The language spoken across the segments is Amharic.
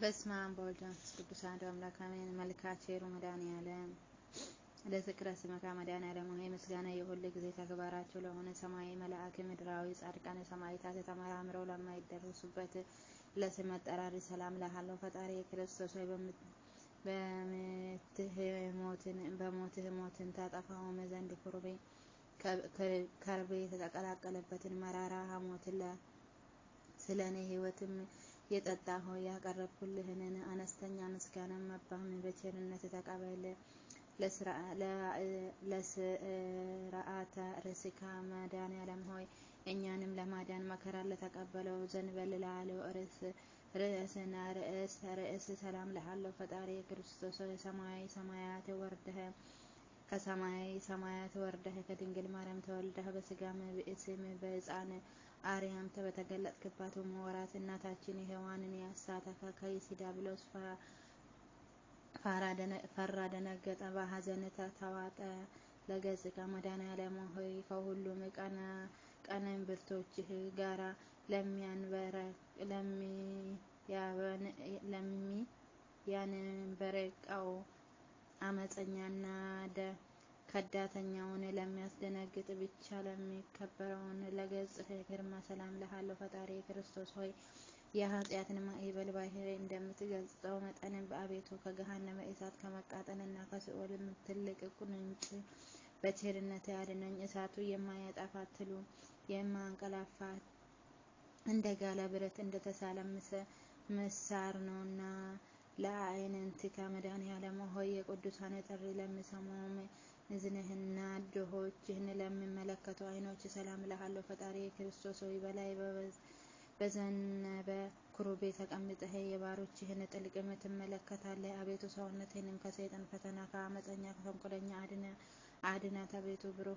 በስመ አብ ወወልድ ወመንፈስ ቅዱስ አሐዱ አምላክ አሜን። መልክዓ ቸሩ መድኃኔዓለም ለዝክረ ስመካ መድኃኔዓለም ሆይ ምስጋና የሁል ጊዜ ተግባራቸው ለሆነ ሰማያዊ መልአክ ምድራዊ ጻድቃነ ሰማዕታት ተመራምረው ለማይደርሱበት ለስም አጠራር ሰላም እልሃለሁ። ፈጣሪ ክርስቶስ ሆይ በሞትህ ሞትን ታጠፋውም ዘንድ ኩርቤ ከርቤ የተቀላቀለበትን መራራ ሐሞትን ስለ እኔ ሕይወትም የጠጣ ሆይ ያቀረብኩልህን አነስተኛ ምስጋና መባህም በቸርነት ተቀበል። ለስርዓተ ርስካ መድኃኔዓለም ሆይ እኛንም ለማዳን መከራ ለተቀበለው ዘንበል ላለው ርዕስና ርዕስ ርዕስ ሰላም ልሃለሁ። ፈጣሪ ክርስቶስ ሰማያዊ ሰማያት ወርደህ ከሰማያዊ ሰማያት ወርደህ ከድንግል ማርያም ተወልደህ በስጋም ብእስም በሕፃን አርያም በተገለጥክባት ወራት እናታችን ሔዋንን ያሳተፈ ከይሲ ዲያብሎስ ፈራ፣ ደነገጠ፣ በሐዘን ተዋጠ። ለገጽከ መድኃኔዓለም ሆይ ከሁሉም ቀንብርቶችህ ጋራ ለሚያንበረቀው አመፀኛና ከዳተኛውን ለሚያስደነግጥ ብቻ ለሚከበረውን ለገጽህ ግርማ ሰላም ልሃለሁ። ፈጣሪ ክርስቶስ ሆይ የኃጢአትን ማዕበል ባህር እንደምትገልጸው መጠን በአቤቱ ከገሃነመ እሳት ከመቃጠልና ከሲኦል ትልቅ ቁንጭ በቸርነት ያድነኝ። እሳቱ የማያጠፋ ትሉ የማንቀላፋ እንደ ጋለ ብረት እንደተሳለ ምሳር ነውና ለአዕይንቲከ መድኃኔዓለም ሆይ የቅዱሳን ጥሪ ለሚሰሙም እዝንህና ድሆችህን ለሚመለከቱ ዓይኖች ሰላም እልሃለሁ። ፈጣሪ ክርስቶስ ሆይ በላይ በዘነበ ኩሩቤ ተቀምጠህ የባሮችህን ጥልቅም ትመለከታለህ። አቤቱ ሰውነትህንም ከሰይጣን ፈተና ከአመፀኛ ከተንኮለኛ አድናት። አቤቱ ብሩህ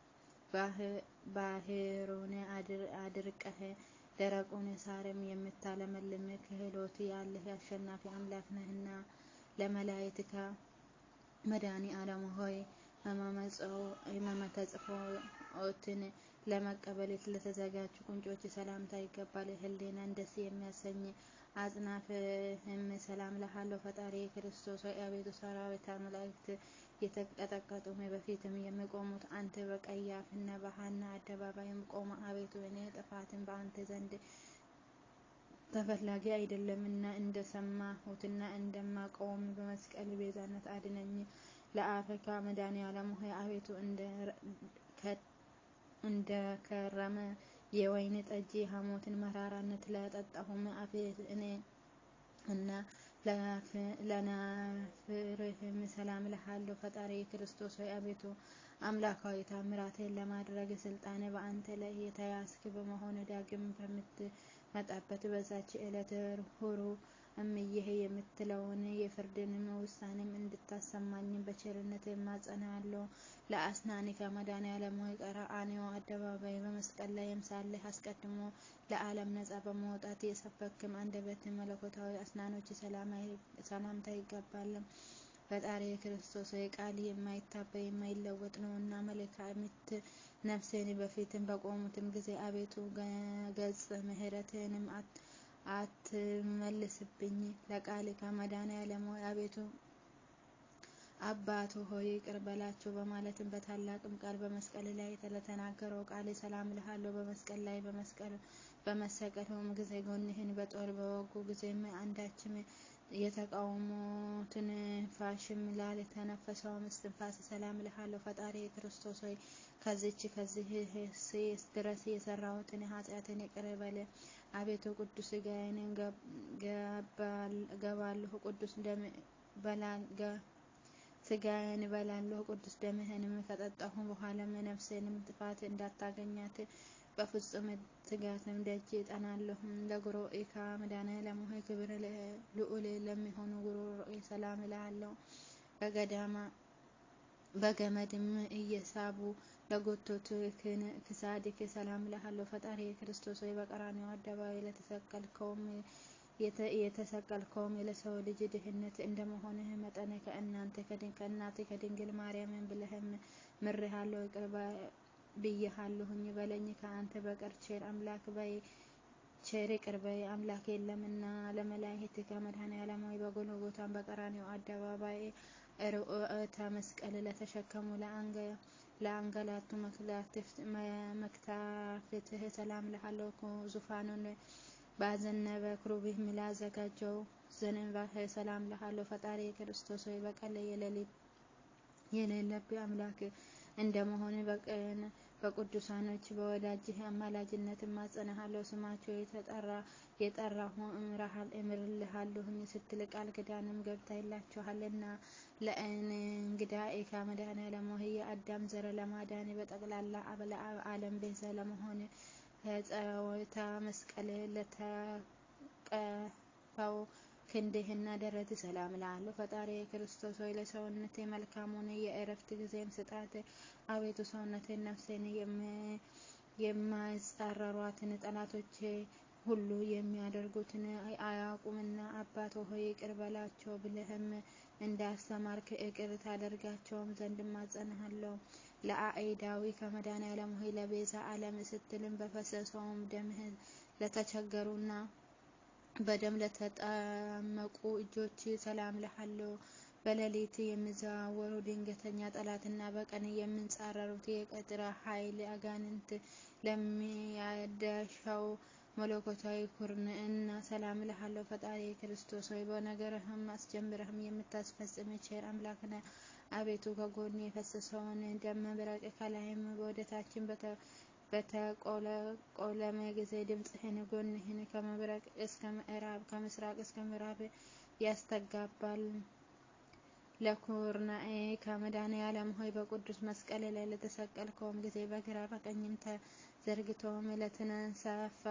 ባህሩን አድርቀህ ደረቁን ሳርም የምታለመልም ክህሎት ያለህ አሸናፊ አምላክ ነህና ለመላእክትከ መድኃኔዓለም ሆይ ሕመመ ተጽፎትን ለመቀበል ለተዘጋጁ ቁንጮች ሰላምታ ይገባል። ህሊናን ደስ የሚያሰኝ አጽናፍህም ሰላም እልሃለሁ። ፈጣሪ ክርስቶስ ሆይ አቤቱ ሰራዊተ መላእክት የተቀጠቀጡ በፊትም የሚቆሙት አንተ በቀያፍና በሐና አደባባይም ቆመ። አቤቱ እኔ ጥፋትን በአንተ ዘንድ ተፈላጊ አይደለምና እንደሰማሁትና እንደማቀውም በመስቀል ቤዛነት አድነኝ። ለአፈካ መድኃኔዓለም ሆይ አቤቱ እንደ ከረመ የወይን ጠጅ ሐሞትን መራራነት ለጠጣሁም አፌ እኔ እና ለናፍርህም ሰላም እልሃለሁ። ፈጣሪ ክርስቶስ ሆይ አቤቱ አምላካዊ ታምራትን ለማድረግ ስልጣን በአንተ ላይ የተያዝክ በመሆን ዳግም በምትመጣበት በዛች ዕለት ሁሩ እምዬህ የምትለውን የፍርድንም ውሳኔም እንድታሰማኝ በቸርነት እማጸንሃለሁ። ለአስናኒከ መድኃኔዓለም ሆይ ቀራንዮ አደባባይ በመስቀል ላይም ሳለህ አስቀድሞ ለዓለም ነጻ በመውጣት የሰበክም አንደበት መለኮታዊ አስናኖች ሰላምታ ይገባል። ፈጣሪ ክርስቶስ ሆይ ቃል የማይታበይ የማይለወጥ ነውና መልካሚት ነፍሴን በፊትም በቆሙትም ጊዜ አቤቱ ገጽ ምሕረትህንም አትመልስብኝ። ለቃልከ መድኃኔዓለም ሆይ አቤቱ አባቱ ሆይ ይቅር በላቸው በማለትም በታላቅም ቃል በመስቀል ላይ ለተናገረው ቃል ሰላም እልሃለሁ። በመስቀል ላይ በመሰቀልም ጊዜ ጎንህን በጦር በወጉ ጊዜም አንዳችም የተቃውሞ ትንፋሽም ላልተነፈሰውም እስትንፋስ ሰላም እልሃለሁ። ፈጣሪ ክርስቶስ ሆይ ከዚች ከዚህ ድረስ የሰራሁትን ኃጢአትን ይቅር በል። አቤቱ ቅዱስ ሥጋዬን ገባለሁ፣ ቅዱስ ደም ሥጋዬን እበላለሁ፣ ቅዱስ ደምህንም ከጠጣሁ በኋላም ነፍሴንም ጥፋት እንዳታገኛት በፍጹም ትጋትም ደጅ እጠናለሁ። ለጉሮኢከ መድኃኔዓለም ሆይ ክብር ልዑል ለሚሆኑ ጉሮሮኤ ሰላም እልሃለሁ። በገዳማ በገመድም እየሳቡ ለጎተቱ ክሳድክ ሰላም እልሃለሁ። ፈጣሪ ክርስቶስ ሆይ በቀራንዮ አደባባይ ለተሰቀልከውም የተሰቀልከውም ለሰው ልጅ ድህነት እንደመሆንህ መጠን ከእናቴ ከድንግል ማርያምን ብለህም ምሬሃለሁ፣ ይቅር ብዬሃለሁኝ በለኝ። ከአንተ በቀር ቸር አምላክ ቸር ይቅር በይ አምላክ የለምና ለመላእክት ከመድኃኔዓለም ሆይ በጎልጎታም በቀራንዮ አደባባይ ርዕዮተ መስቀል ለተሸከሙ ለአንገላቱ መክታፍትህ ሰላም እልሃለሁ። ዙፋኑን ባዘነበ ክሩቤል ላዘጋጀው ዘንባህ ሰላም እልሃለሁ። ፈጣሪ ክርስቶስ ሆይ በቀል የሌለብህ አምላክ እንደመሆን በቀን በቅዱሳኖች በወዳጅህ አማላጅነት እማጸንሃለሁ። ስማቸው የተጠራ የጠራሁ እምርልሃለሁኝ ስትል ቃል ኪዳንም ገብተህላቸዋልና ለእንግዳዬ ከመድኃኔዓለም ሆይ የአዳም ዘር ለማዳን በጠቅላላ ዓለም ቤዛ ለመሆን ከጸወታ መስቀል ለተቀፋው ክንድህና ደረት ሰላም እልሃለሁ። ፈጣሪ ክርስቶስ ሆይ ለሰውነቴ መልካሙን የእረፍት ጊዜን ስጣት። አቤቱ ሰውነቴን ነፍሴን የማይጻረሯትን ጠላቶች ሁሉ የሚያደርጉትን አያውቁምና አባት ሆይ ይቅር በላቸው ብለህም እንዳስተማርክ ይቅር ታደርጋቸውም ዘንድ እማጸንሃለሁ። ለአኢዳዊ ከመድኃኔዓለም ሆይ ለቤዛ ዓለም ስትልም በፈሰሰውም ደምህ ለተቸገሩና በደም ለተጠመቁ እጆች ሰላም እልሃለሁ። በሌሊት የሚዘዋወሩ ድንገተኛ ጠላትና በቀን የሚንጻረሩት የቀትር ኃይል አጋንንት ለሚያዳሻው መለኮታዊ ኩርንዕና ሰላም እልሃለሁ። ፈጣሪ ክርስቶስ ሆይ በነገርህም አስጀምረህም የምታስፈጽም ቸር አምላክ ነህ። አቤቱ ከጎን የፈሰሰውን ደም መብረቅ ከላይም ወደታችን በተቆለቆለም ጊዜ ድምፅህን ጎንህን ከመብረቅ እስከ ምዕራብ ከምስራቅ እስከ ምዕራብ ያስተጋባል። ለኩርናኤ ከመድኃኔዓለም ሆይ በቅዱስ መስቀል ላይ ለተሰቀልከውም ጊዜ በግራ በቀኝም ተዘርግተውም ለተንሳፋ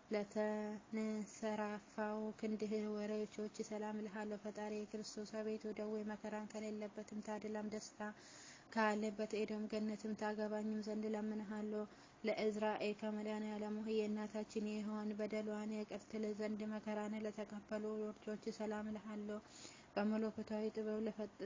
ለተንሰራፋው ክንድህ ወሬቾች ሰላም እልሃለሁ። ፈጣሪ ክርስቶስ አቤቱ ደዌ መከራን ከሌለበትም ታድላም ደስታ ካለበት ኤዶም ገነትም ታገባኝም ዘንድ ለምንሃለሁ። ለእዝራኤ ከመድኃኔዓለም ሆይ የእናታችን የሔዋን በደሏን ይቅር ትል ዘንድ መከራን ለተቀበሉ ልጆች ሰላም እልሃለሁ። በመለኮታዊ ጥበብ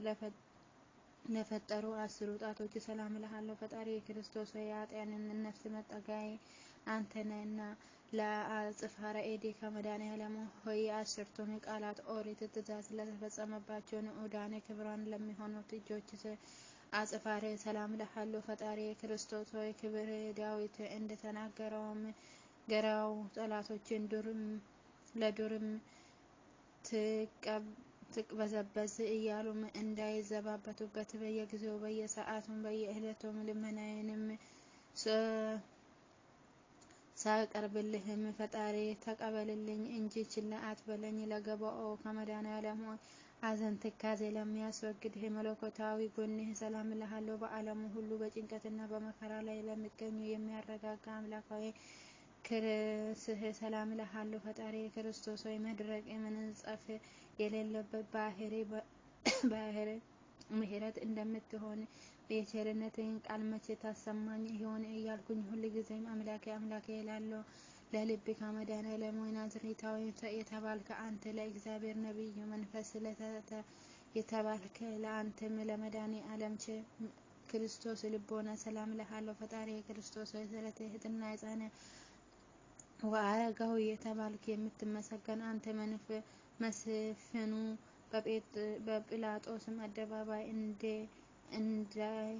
ለፈጠሩ አስሩ ጣቶች ሰላም እልሃለሁ። ፈጣሪ ክርስቶስ ሆይ የኃጥኣንን ነፍስ መጠጊያዬ አንተ ነህና ለአጽፋረ ኤዲ ከመድኃኔዓለም ሆይ የአስርቱን ቃላት ኦሪት ትእዛዝ ለተፈጸመባቸው ንዑዳን ክቡራን ለሚሆኑት እጆች አጽፋረ ሰላም እልሃለሁ። ፈጣሪ ክርስቶስ ሆይ ክብር ዳዊት እንደተናገረውም ገራው ጠላቶችን ዱርም ለዱርም ትቅበዘበዝ እያሉም እንዳይዘባበቱበት በየጊዜው በየሰዓቱም በየዕለቱም ልመናዬንም ሳቀርብልህም ፈጣሪ ተቀበልልኝ እንጂ ችላ አትበለኝ። ለገባኦ ከመድኃኔዓለም ሆይ ሐዘን ትካዜ ለሚያስወግድህ መለኮታዊ ጎንህ ሰላም እልሃለሁ። በዓለሙ ሁሉ በጭንቀትና በመከራ ላይ ለሚገኙ የሚያረጋጋ አምላካዊ ክርስህ ሰላም እልሃለሁ። ፈጣሪ ክርስቶስ ሆይ መድረቅ መንጸፍ የሌለበት ባህሪ ባህር ምሕረት እንደምትሆን የቸርነትህን ቃል መቼ ታሰማኝ ይሆን እያልኩኝ ሁልጊዜም አምላኬ አምላኬ እላለሁ። ለልብ ከመድኃኔዓለም ሆይ ናዝሬታዊ የተባልከ አንተ ለእግዚአብሔር ነቢይ መንፈስ የተባልከ ለአንተም ለመድኃኔዓለም ክርስቶስ ልቦና ሰላም እልሃለሁ። ፈጣሪ ክርስቶስ ሆይ ስለ ትሕትና የጸና ወአረጋዊ የተባልክ የምትመሰገን አንተ መስፍኑ በጲላጦስም አደባባይ እንደ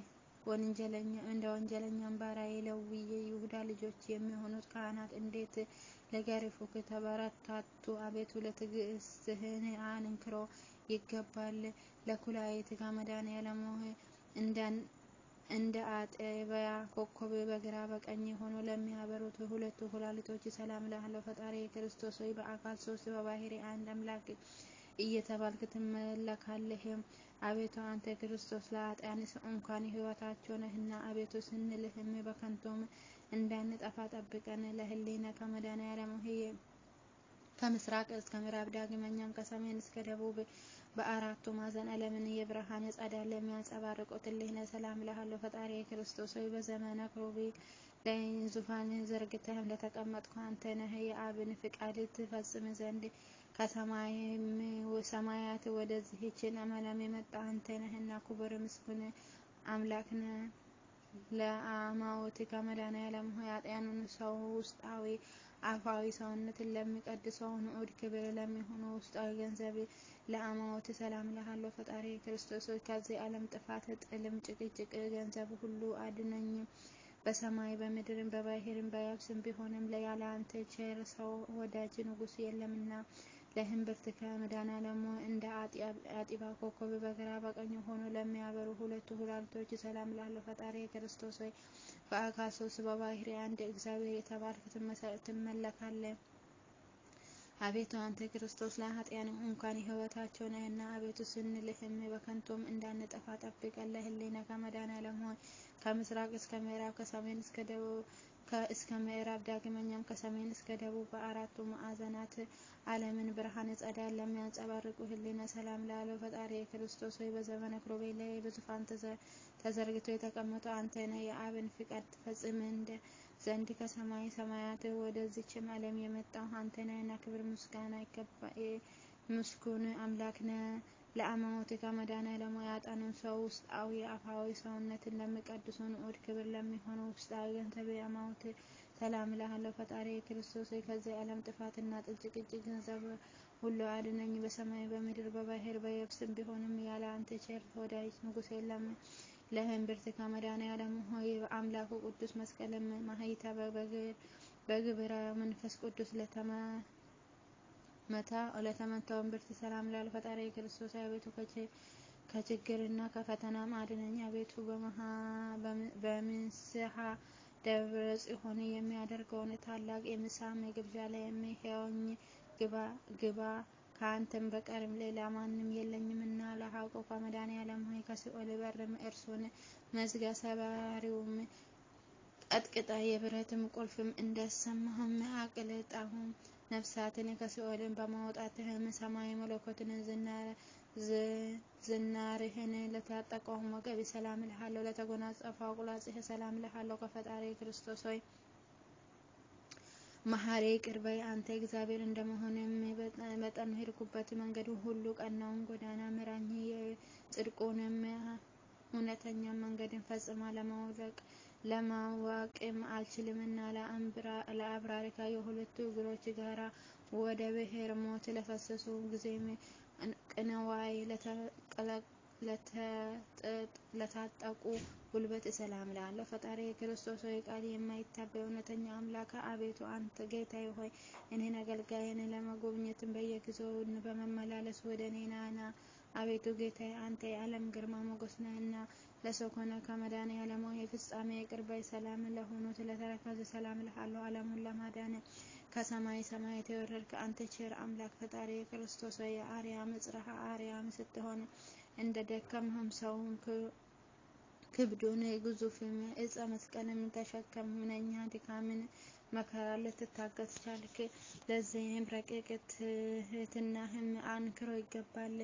ወንጀለኛም ባሪያዬ ለዊ የይሁዳ ልጆች የሚሆኑት ካህናት እንዴት ሊገርፉህ ተበረታቱ። አቤቱ ለትዕግስትህን አንክሮ ይገባል። ለኩላዊት ከመድኃኔዓለም ሆይ እንደ አጥቢያ ኮከብ በግራ በቀኝ ሆኖ ለሚያበሩት ሁለቱ ኩላሊቶች ሰላም እልሃለሁ። ፈጣሪ ክርስቶስ ሆይ በአካል ሶስት በባህሪ አንድ አምላክ እየተባልክ ትመለካለህ። አቤቱ አንተ ክርስቶስ ለኃጥኣንስ እንኳን ሕይወታቸው ነህና፣ አቤቱ ስንልህም በከንቱም እንዳንጠፋ ጠብቀን። ለሕሊና ከመድኃኔዓለም ሆይ ከምስራቅ እስከ ምዕራብ ዳግመኛም ከሰሜን እስከ ደቡብ በአራቱ ማዕዘን ዓለምን የብርሃን ጸዳል ለሚያንጸባርቁት ሕሊና ሰላም እልሃለሁ። ፈጣሪ ክርስቶስ ሆይ በዘመነ ክሩቤል ላይ ዙፋን ዘርግተህም ለተቀመጥኩ አንተ ነህ። የአብን ፍቃድ ትፈጽም ዘንድ ከሰማያት ወደዚህችን ዓለም የመጣ አንተ ነህና ክቡር ምስጉን አምላክ ነህ። ለአማውት ከመድኃኔዓለም ሆይ ኃጥኣኑን ሰው ውስጣዊ አፋዊ ሰውነትን ለሚቀድሰው ንዑድ ክብር ለሚሆኑ ውስጣዊ ገንዘብ ለአማዎት ሰላም እልሃለሁ። ፈጣሪ ክርስቶስ ሆይ ከዚህ ዓለም ጥፋት፣ ጥልም፣ ጭቅጭቅ ገንዘብ ሁሉ አድነኝ። በሰማይ በምድርም በባህርም በየብስም ቢሆንም ያለ አንተ ቸር ሰው ወዳጅ ንጉሥ የለምና ለህንብርት ከመድኃኔዓለም እንደ አጢባ ኮከብ በግራ በቀኝ ሆኖ ለሚያበሩ ሁለቱ ኩላሊቶች ሰላም እልሃለሁ። ፈጣሪ ክርስቶስ ሆይ በአካል ሶስት በባህሪ አንድ እግዚአብሔር የተባልክ ትመለካለህ። አቤቱ አንተ ክርስቶስ ለኃጥአን እንኳን ሕይወታቸው ነህና፣ አቤቱ ስንልህም በከንቱም እንዳንጠፋ ጠብቀን ለህሊና ከመድኃኔዓለም ሆይ ከምስራቅ እስከ ምዕራብ ከሰሜን እስከ ደቡብ እስከ ምዕራብ ዳግመኛም ከሰሜን እስከ ደቡብ በአራቱ ማዕዘናት ዓለምን ብርሃን ጸዳል ለሚያንጸባርቁ ህሊና ሰላም ላለው ፈጣሪ ክርስቶስ ሆይ በዘመነ ክሩቤል ላይ በዙፋን ተዘርግቶ የተቀመጠው አንተ ነህ። የአብን ፍቃድ ትፈጽም እንደ ዘንድ ከሰማይ ሰማያት ወደዚችም ዓለም የመጣው አንተ ነህና ክብር ምስጋና ይገባ ምስጉን አምላክ ነህ። ለአማዎት ከመድኃኔዓለም ያጣነው ሰው ውስጣዊ አፋዊ ሰውነትን ለሚቀድሱ ንዑድ ክብር ለሚሆነው ውስጣዊ ገንዘብ አማዎት ሰላም እልሃለሁ። ፈጣሪ ክርስቶስ ከዚህ ዓለም ጥፋትና ጭቅጭቅ ገንዘብ ሁሉ አድነኝ። በሰማይ በምድር በባህር በየብስም ቢሆንም ያለ አንተ ቸር ወዳጅ ንጉሥ የለም። ለህንብርት ከመድኃኔዓለም ሆይ አምላኩ ቅዱስ መስቀልም ማህይተበ በግብረ መንፈስ ቅዱስ ለተመ መታ ለተመታው እምብርት ሰላም ላል ፈጣሪ ክርስቶስ አቤቱ ከችግርና ከፈተናም አድነኝ። አቤቱ በምስሐ ደብረ ጽዮን የሚያደርገውን ታላቅ የምሳ ግብዣ ላይ የሚሄውኝ ግባ ከአንተም በቀርም ሌላ ማንም የለኝምና ለሐቆ ከመድኃኔዓለም ሆይ ከሲኦል በርም እርሱን መዝጊያ ሰባሪውም ቀጥቅጣ የብረትም ቁልፍም እንዳሰማህም አቅልጣሁም ነፍሳትን ከሲኦልን በማውጣትህም ሰማይ መለኮትን ዝናርህን ለታጠቀውም ወገብ ሰላም እልሃለሁ። ለተጎናጸፈው አቁላጽህ ሰላም እልሃለሁ። ከፈጣሪ ክርስቶስ ሆይ መሐሪ ይቅር በይ አንተ እግዚአብሔር እንደመሆንም መጠን ሄድኩበት መንገድ ሁሉ ቀናውን ጎዳና ምራኝ። የጽድቁንም እውነተኛ መንገድን ፈጽማ ለማወቅ ለማወቅም አልችልምና ለአብራሪካ የሁለቱ እግሮች ጋራ ወደ ብሔር ሞት ለፈሰሱ ጊዜም ቅንዋይ ለታጠቁ ጉልበት ሰላም እልሃለሁ። ፈጣሪ የክርስቶስ ሆይ ቃል የማይታበይ እውነተኛ አምላክ አቤቱ አንተ ጌታዬ ሆይ እኔን አገልጋይን ለመጎብኘትን በየጊዜው በመመላለስ ወደ እኔ ናና። አቤቱ ጌታዬ አንተ የዓለም ግርማ ሞገስ ነህና ለሰው ከሆነ ከመድኃኔዓለም ሆይ ፍጻሜ ይቅር ባይ ሰላም ለሆኑት ለተረከዙ ሰላም እልሃለሁ። ዓለሙን ለማዳን ከሰማይ ሰማያት የወረድክ አንተ ቸር አምላክ ፈጣሪ የክርስቶስ ሆይ የአርያም ጽርሐ አርያም ስትሆን እንደ ደከምህም ሰውም ክብዱን ግዙፍም ዕፀ መስቀልም ተሸከም ምንኛ ድካምን መከራ ልትታገስ ቻልክ። ለዚህም ረቂቅ ትሕትናህም አንክሮ ይገባል።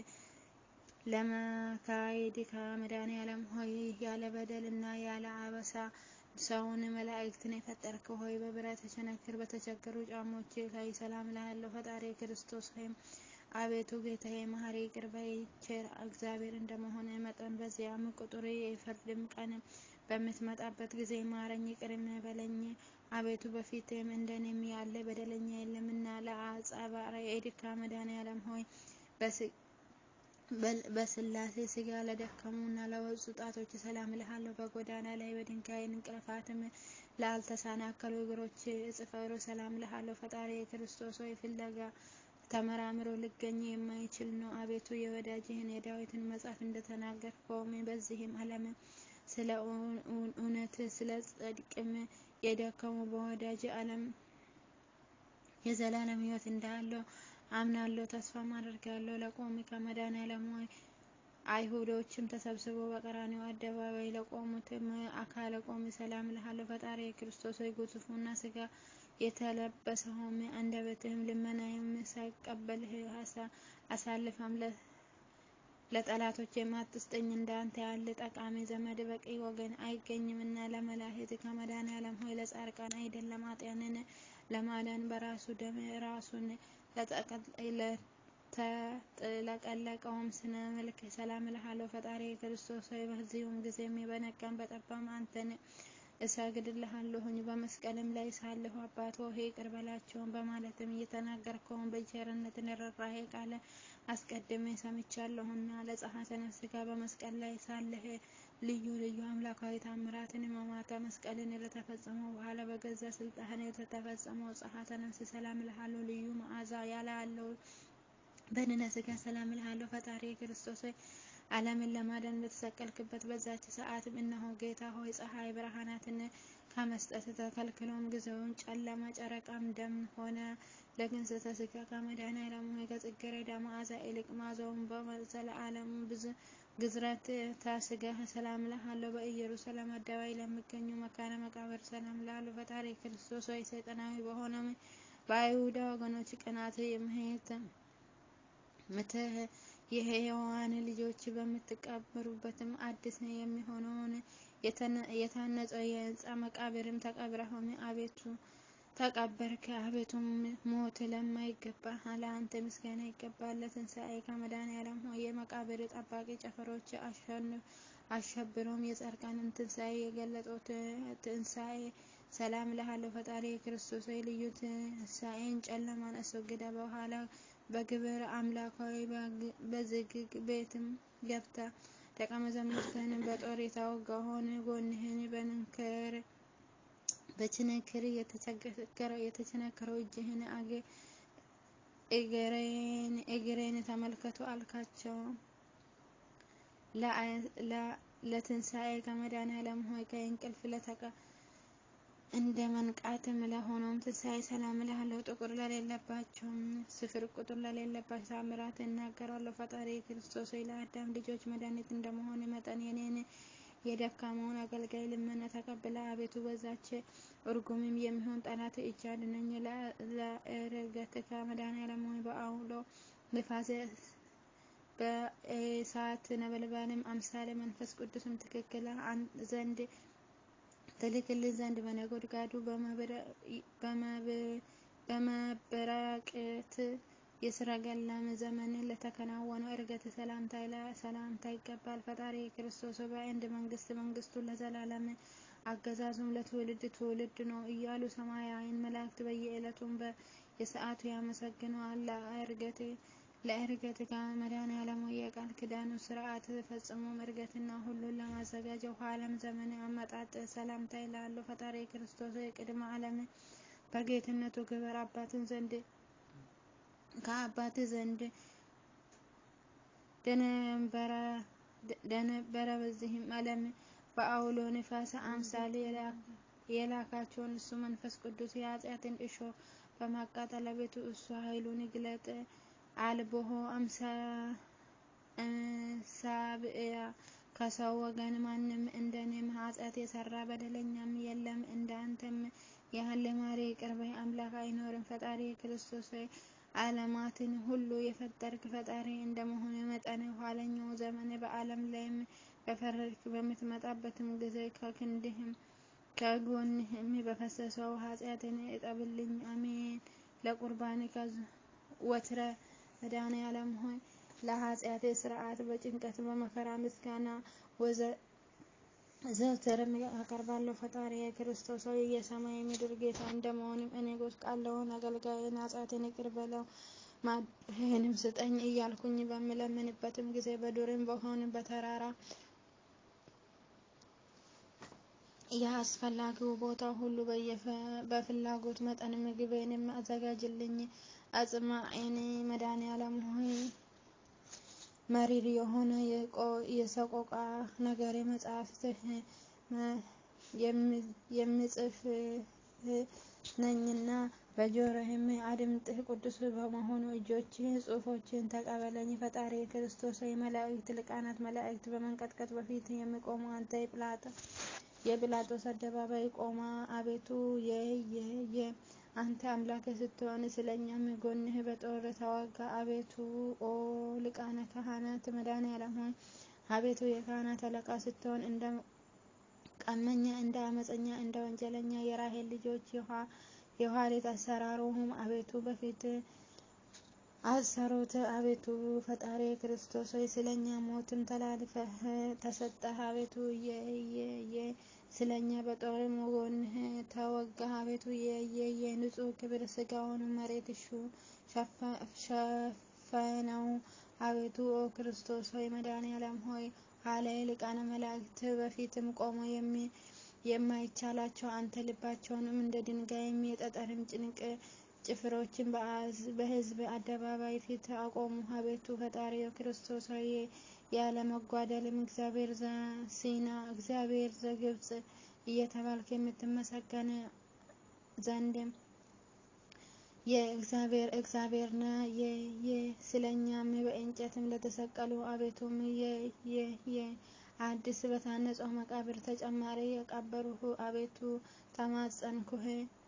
ለመካሄድ ከመድኃኔዓለም ሆይ ያለ በደል እና ያለ አበሳ ሰውን መላእክትን የፈጠርክ ሆይ በብረት ቸነክር በተቸገሩ ጫሞች ላይ ሰላም እልሃለሁ። ፈጣሪ ክርስቶስ ሆይም አቤቱ ጌታዬ መሐሪ ይቅር ባይ ቸር እግዚአብሔር እንደመሆነ መጠን በዚያም ቁጥር የፍርድም ቀን በምትመጣበት ጊዜ ማረኝ ይቅርም በለኝ። አቤቱ በፊትም እንደኔም ያለ በደለኛ የለምና ለአጻባራ የኤድካ መድኃኔዓለም ሆይ በስላሴ ስጋ ለደከሙና ለወጹ ጣቶች ሰላም እልሃለሁ። በጎዳና ላይ በድንጋይ እንቅልፋትም ላልተሰናከሉ እግሮች እጽፈሩ ሰላም እልሃለሁ። ፈጣሪ የክርስቶስ ሆይ ፍለጋ ተመራምሮ ሊገኝ የማይችል ነው። አቤቱ የወዳጅህን የዳዊትን መጽሐፍ እንደተናገርከውም በዚህም ዓለም ስለ እውነት ስለ ጽድቅም የደከሙ በወዳጅ ዓለም የዘላለም ሕይወት እንዳለው አምናለሁ ተስፋም አደርጋለሁ። ለቆም ከመድኃኔዓለም ሆይ አይሁዶችም ተሰብስበው በቀራንዮ አደባባይ ለቆሙትም አካለ ቆም ሰላም እልሃለሁ። ፈጣሪ የክርስቶስ ሆይ ግዙፉና ስጋ የተለበሰውም አንደበትህም ልመናዬም ሳይቀበልህ አሳልፈም ለጠላቶች የማትስጠኝ እንዳንተ ያለ ጠቃሚ ዘመድ በቀኝ ወገን አይገኝምና ለመላእክት ከመድኃኔዓለም ሆይ ለጻድቃን አይደለም ኃጥአንን ለማዳን በራሱ ደም ራሱን ለተጥለቀለቀውም ስነ መልክ ሰላም እልሃለሁ። ፈጣሪ ክርስቶስ ሆይ በዚሁም ጊዜም በነጋም በጠባም አንተን እሰግድልሃለሁኝ በመስቀልም ላይ ሳለሁ አባት ሆይ ይቅር በላቸውን በማለትም እየተናገርከውን በቸርነት ርኅራኄ ቃል አስቀድሜ ሰምቻለሁና ለጸአተ ነፍስ ጋር በመስቀል ላይ ሳለህ ልዩ ልዩ አምላካዊ ታምራትን ሕማማተ መስቀልን ለተፈጸመው በኋላ በገዛ ስልጣን የተፈጸመው ጸአተ ነፍስ ሰላም እልሃለሁ። ልዩ መዓዛ ያለው በድነ ሥጋ ሰላም እልሃለሁ። ፈጣሪ ክርስቶስ ሆይ ዓለምን ለማዳን በተሰቀልክበት በዛች ሰዓትም እነሆ ጌታ ሆይ ፀሐይ ብርሃናትን ከመስጠት ተከልክሎም ጊዜውን ጨለማ ጨረቃም ደም ሆነ። ለግንዘተ ሥጋ ከመድኃኔዓለም ሆይ ከጽጌረዳ መዓዛ ይልቅ መዓዛውን በዘለዓለሙ ብዙ ግዝረት ታስጋህ ሰላም እልሃለሁ። በኢየሩሳሌም አደባባይ ለሚገኙ መካነ መቃብር ሰላም እልሃለሁ። ፈጣሪ ክርስቶስ ሆይ ሰይጣናዊ በሆነ በአይሁዳ ወገኖች ቅናት ምትህ የሕያዋን ልጆች በምትቀበሩበትም አዲስ የሚሆነውን የታነጸው የሕንፃ መቃብርም ተቀብረህም አቤቱ ተቀበርክ። አቤቱም ሞት ለማይገባ ለአንተ ምስጋና ይገባል። ለትንሣኤ ከመድኃኔዓለም ሆይ የመቃብር ጠባቂ ጨፈሮች አሸብሮም የጻድቃንን ትንሣኤ የገለጡት ትንሣኤ ሰላም እልሃለሁ። ፈጣሪ ክርስቶስ ሆይ ልዩ ትንሣኤን ጨለማን አስወግደ በኋላ በግብር አምላካዊ በዝግ ቤትም ገብታ ደቀ መዛሙርትህን በጦር የተወጋውን ጎንህን በንክር በችንክር የተቸነከረው እጅህን እግሬን ተመልከቱ አልካቸው። ለትንሣኤ ከመድኃኔዓለም ሆይ ከእንቅልፍ ለተቀ እንደ መንቃትም ለሆነውም ትንሣኤ ሰላም እልሃለሁ። ጥቁር ለሌለባቸውም ስፍር ቁጥር ለሌለባቸው ታምራት እናገራለሁ። ፈጣሪ ክርስቶስ ሆይ ለአዳም ልጆች መድኃኒት እንደመሆን መጠን የኔን የደካማውን አገልጋይ ልመና ተቀብለ አቤቱ በዛች እርጉምም የሚሆን ጠላት እጅ አድነኝ። ለዕርገትከ መድኃኔዓለም ሆይ በአውሎ ንፋስ በእሳት ነበልባልም አምሳለ መንፈስ ቅዱስም ትክክል ዘንድ ትልክልን ዘንድ በነጎድጓዱ በመብረቅት የሰረገላም ዘመን ለተከናወነው ዕርገት ሰላምታ ይገባል። ፈጣሪ ክርስቶስ በአንድ መንግስት መንግስቱ ለዘላለም አገዛዙም ለትውልድ ትውልድ ነው እያሉ ሰማያዊን መላእክት በየዕለቱም የሰዓቱ ያመሰግነዋል። ለዕርገት ከመድኃኔዓለም የቃል ኪዳኑ ስርዓት ፈጽሞ ዕርገትና ሁሉን ለማዘጋጀው ኋላም ዘመን አመጣጥ ሰላምታ ይላሉ። ፈጣሪ ክርስቶስ ቅድመ ዓለም በጌትነቱ ክብር አባትን ዘንድ ከአባት ዘንድ ደነበረ። በዚህም ዓለም በአውሎ ንፋስ አምሳል የላካቸውን እሱ መንፈስ ቅዱስ የኃጢአትን እሾ በማቃጠል አቤቱ እሱ ኃይሉን ይግለጥ። አልቦሆ እምሳብእያ ከሰው ወገን ማንም እንደኔም ኃጢአት የሰራ በደለኛም የለም። እንደ አንተም ያህል ማሪ ይቅር ባይ አምላክ አይኖርም። ፈጣሪ ክርስቶስ ሆይ ዓለማትን ሁሉ የፈጠርክ ፈጣሪ እንደመሆኑ መጠን ኋለኛው ዘመን በዓለም ላይም በፈረድክ በምትመጣበትም ጊዜ ከክንድህም ከጎንህም በፈሰሰው ኃጢአትን እጠብልኝ። አሜን። ለቁርባን ወትረ መድኃኔዓለም ሆይ ለኃጢአቴ ስርዓት በጭንቀት በመከራ ምስጋና ዘወትርም አቀርባለሁ። ፈጣሪ ክርስቶስ ሆይ የሰማይ ምድር ጌታ እንደመሆንም እኔ ጎስቋላውን አገልጋይን ኃጢአቴን ይቅር በለው ማዳንም ስጠኝ እያልኩኝ በምለምንበትም ጊዜ በዱርም በሆን በተራራ የአስፈላጊው ቦታ ሁሉ በፍላጎት መጠን ምግቤንም አዘጋጅልኝ። አጽማኤን መድኃኔዓለም ሆይ መሪር የሆነ የሰቆቃ ነገር መጽሐፍትህ የምጽፍ ነኝና በጆሮህም አድምጥህ። ቅዱስ በመሆኑ እጆችህ ጽሑፎችን ተቀበለኝ። ፈጣሪ ክርስቶስ የመላእክት ሊቃናት መላእክት በመንቀጥቀጥ በፊት የሚቆሙ አንተ የጲላጦስ አደባባይ ቆማ አቤቱ የየ አንተ አምላክ ስትሆን ስለኛም ጎንህ በጦር ተዋጋ። አቤቱ ኦ ሊቃነ ካህናት መድኃኔዓለም ሆይ አቤቱ የካህናት አለቃ ስትሆን እንደ ቀመኛ፣ እንደ አመፀኛ፣ እንደ ወንጀለኛ የራሔል ልጆች የኋሊት አሰራሩም አቤቱ በፊት አሰሩት። አቤቱ ፈጣሪ ክርስቶስ ሆይ ስለኛ ሞትም ተላልፈህ ተሰጠህ። አቤቱ የየ ስለኛ በጦር ጎንህ ተወጋ። አቤቱ የየ ንጹሕ ክብር ስጋውን መሬት እሹ ሸፈነው። አቤቱ ኦ ክርስቶስ ሆይ መድኃኔዓለም ሆይ አለ ሊቃነ መላእክት በፊትም ቆሞ የማይቻላቸው አንተ ልባቸውንም እንደ ድንጋይም የጠጠርም ጭንቅ ጭፍሮችን በሕዝብ አደባባይ ፊት አቆሙ። አቤቱ ፈጣሪ ክርስቶስ ሆይ ያለ መጓደልም እግዚአብሔር ዘሲና እግዚአብሔር ዘግብጽ እየተባልክ የምትመሰገን ዘንድም የእግዚአብሔር እግዚአብሔር ነ ስለኛም በእንጨትም ለተሰቀሉ አቤቱም የአዲስ በታነጸው መቃብር ተጨማሪ የቀበሩህ አቤቱ ተማጸንኩህ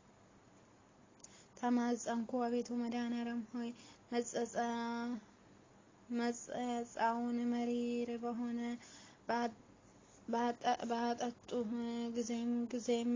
ተማጸንኩ። አቤቱ መድኃኔዓለም ሆይ መጸጻውን መሪር በሆነ ባጠጡህ ጊዜም ጊዜም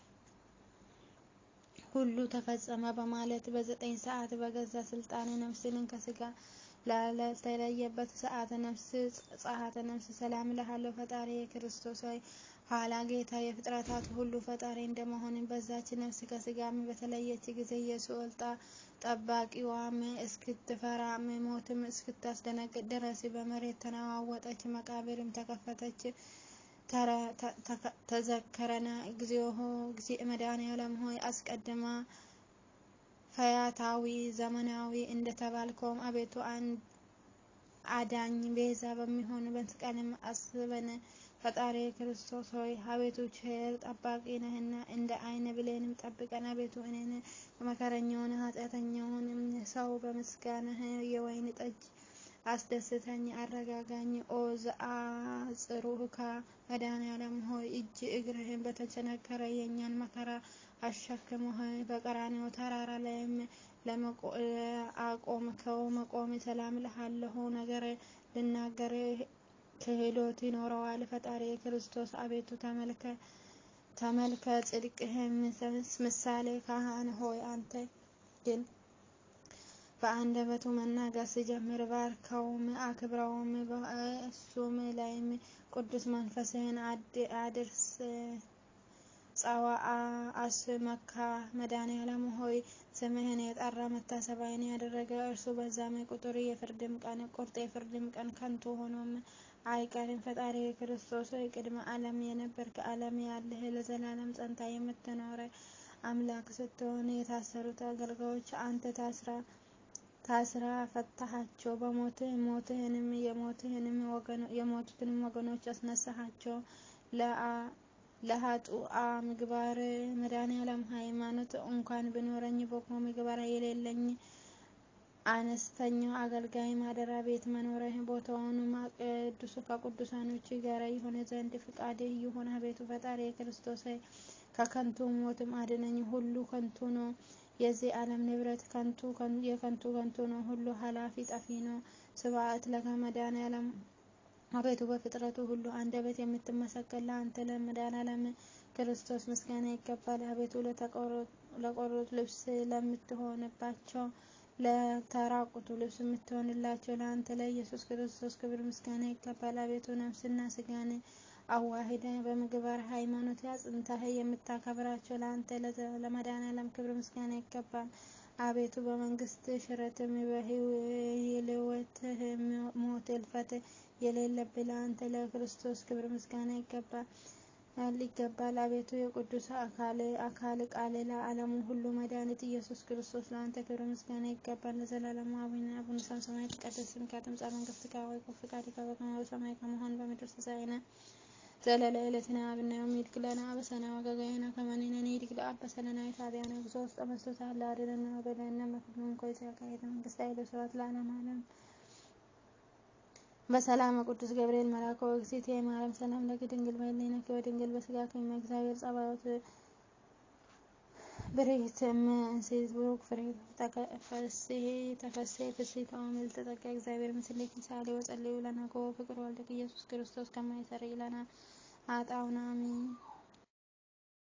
ሁሉ ተፈጸመ በማለት በዘጠኝ ሰዓት በገዛ ስልጣን ነፍስን ከስጋ ላልተለየበት ሰዓተ ነፍስ ጸአተ ነፍስ ሰላም እልሃለሁ። ፈጣሪ ክርስቶስ ሆይ ኋላ ጌታ የፍጥረታት ሁሉ ፈጣሪ እንደመሆን በዛች ነፍስ ከስጋም በተለየች ጊዜ የሲኦል ጠባቂዋም እስክትፈራም ሞትም እስክታስደነግጥ ድረስ በመሬት ተነዋወጠች፣ መቃብርም ተከፈተች። ተዘከረነ እግዚኦ እግዚእ መድኃኔዓለም ሆይ አስቀድማ ፈያታዊ ዘመናዊ እንደተባልከውም አቤቱ አዳኝ ቤዛ በሚሆን መስቀልም አስበን። ፈጣሪ ክርስቶስ ሆይ አቤቱ ቸር ጠባቂ ነህና እንደ ዓይን ብሌንም ጠብቀን። አቤቱ እኔን መከረኛውን ኃጢአተኛውንም ሰው በምስጋናህ የወይን ጠጅ አስደስተኝ አረጋጋኝ። ኦ ዘአጽሩከ መድኃኔዓለም ሆይ እጅ እግርህን በተቸነከረ የእኛን መከራ አሸክመህ በቀራንዮ ተራራ ላይም ለአቆምከው መቆም ሰላም እልሃለሁ። ነገር ልናገር ክህሎት ይኖረዋል። ፈጣሪ ክርስቶስ አቤቱ ተመልከ ጽድቅህም ምሳሌ ካህን ሆይ አንተ ግን በአንደበቱ መናገር ሲጀምር ባርከውም አክብረውም በእሱም ላይም ቅዱስ መንፈስህን አድርስ። ጸዋአ አስመካ መድኃኔዓለም ሆይ ስምህን የጠራ መታሰቢያን ያደረገ እርሱ በዛም ቁጥር የፍርድም ቀን ቁርጥ የፍርድም ቀን ከንቱ ሆኖም አይቀርም። ፈጣሪ ክርስቶስ ሆይ ቅድመ ዓለም የነበርክ ዓለም ያለህ ለዘላለም ጸንታ የምትኖረ አምላክ ስትሆን የታሰሩት አገልጋዮች አንተ ታስራ ታስራ ፈታሃቸው። በሞትህ ሞትህንም የሞትህንም የሞቱትንም ወገኖች አስነሳሃቸው። ለሀጡአ ምግባር መድኃኔዓለም ሃይማኖት እንኳን ብኖረኝ በጎ ምግባር የሌለኝ አነስተኛው አገልጋይ ማደሪያ ቤት መኖሪያ ቦታውንም ቅዱስ ከቅዱሳኖች ጋር ይሆን ዘንድ ፍቃድህ ይሁን። አቤቱ ፈጣሪ ክርስቶስ ከከንቱ ሞትም አድነኝ። ሁሉ ከንቱ ነው። የዚህ ዓለም ንብረት ከንቱ የከንቱ ከንቱ ነው። ሁሉ ኃላፊ ጠፊ ነው። ስብሐት ለከ መድኃኔዓለም አቤቱ በፍጥረቱ ሁሉ አንደበት የምትመሰገን ለአንተ ለመድኃኔዓለም ክርስቶስ ምስጋና ይገባል። አቤቱ ለቆሮት ልብስ ለምትሆንባቸው ለተራቁቱ ልብስ የምትሆንላቸው ለአንተ ለኢየሱስ ክርስቶስ ክብር ምስጋና ይገባል። አቤቱ ነፍስና ስጋን አዋሂደ በምግባር ሃይማኖት አጽንተህ የምታከብራቸው ለአንተ ለመድኃኔዓለም ክብር ምስጋና ይገባል። አቤቱ በመንግስት ሽረትም በህልወትህ ሞት እልፈት የሌለብህ ለአንተ ለክርስቶስ ክብር ምስጋና ይገባል ይገባል። አቤቱ የቅዱስ አካል አካል ቃል ለዓለሙ ሁሉ መድኃኒት ኢየሱስ ክርስቶስ ለአንተ ክብር ምስጋና ይገባል ለዘላለሙ። አቡነ አቡነ ሰማያት ይትቀደስ ስምከ ትምጻእ መንግሥትከ ወይኩን ፈቃድከ በከመ በሰማይ ከመሆን በምድር ሲሳየነ ዘለለ ዕለትነ ሀበነ ዮም ኅድግ ለነ አበሳነ ወጌጋየነ ከመ ንሕነኒ ኅድግ ለአበሳነ ኢታብአነ እግዚኦ ውስተ መንሱት አላ አድኅነነ ወበደለነ መክብብን ኮይዘ ያካሄደ መንግስት ኃይለ ስብሐት ለዓለመ ዓለም በሰላም ቅዱስ ገብርኤል መልአከ ወእግዝእትየ ማርያም ሰላም ለኪ ድንግል በኅሊናኪ ወድንግል በሥጋኪ እም እግዚአብሔር ጸባኦት ብርክት እም እንሴት ቡሩክ ፍሬ ተፈሥሒ ፍሥሕት ኦ ምልዕተ ጸጋ እግዚአብሔር ምስሌኪ ሳሊ ወጸልዩ ለነ ኮ ፍቅር ወልድኪ ኢየሱስ ክርስቶስ ከመ ይሠረይ ለነ ኃጣውኢነ አሜን።